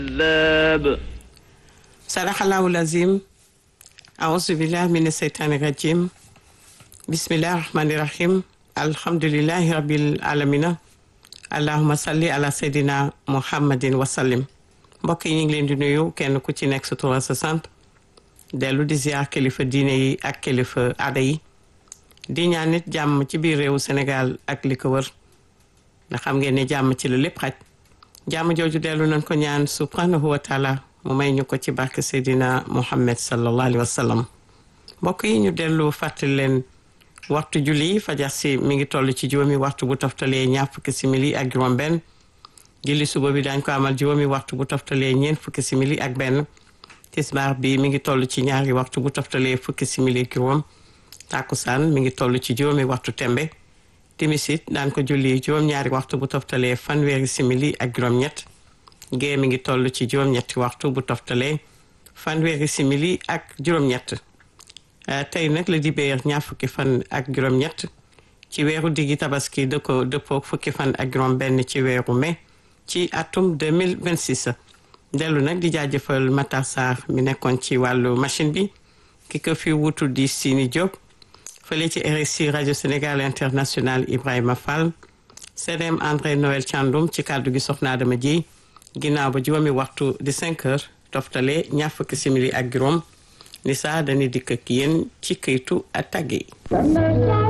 الكذاب صدق الله العظيم أعوذ بالله من الشيطان الرجيم بسم الله الرحمن الرحيم الحمد لله رب العالمين allahuma salli ala seydina muhammadin wasallim mbokk yi ñu ngi leen di nuyu kenn ku ci nekk sa tur sa sant dellu di ziar kilifa diine yi ak kilifa aada yi di ñaan nit jàmm ci biir réewu Sénégal ak li ko wër ndax xam ngeen ne jàmm ci la lépp xaj jàmm jooju dellu nañ ko ñaan subhanahu wa taala mu may ñu ko ci barke seydina muhammad sallallahu alayhi wa sallam mbokk yi ñu dellu fàttali leen waxtu julli fajar si mi ngi toll ci juróomi waxtu bu toftalee ñaar fukki simili ak juróom benn julli suba bi daañ ko amal juróomi waxtu bu toftalee ñeent fukki simili ak benn tisbaar bi mi ngi toll ci ñaari waxtu bu toftalee fukki simili ak juróom tàkkusaan mi ngi toll ci juróomi waxtu tembe timisit daan ko julli juróom-ñaari waxtu bu toftalee fanweeri simili ak juróom-ñett gée mi ngi toll ci juróom-ñetti waxtu bu toftalee fanweeri simili ak juróom-ñett tey nag la dibéer ñaar fukki fan ak juróom-ñett ci weeru diggi tabaski da ko dëppook fukki fan ak juróom benn ci weeru mai ci atum 2026 dellu nag di jaajëfal Matar Sarr mi nekkoon ci wàllu machine bi ki ko fi wutu di Sini Diop fële ci RSI rajo Sénégal international Ibrahima Fall CDM André Noël Thiandoum ci kàddu gi soxna Adama Dieye ginnaaw ba juróomi waxtu di 5 heures toftale ñaar fukki simili ak juróom ni saa dañuy dikk ak yéen ci këytu a tàgge yi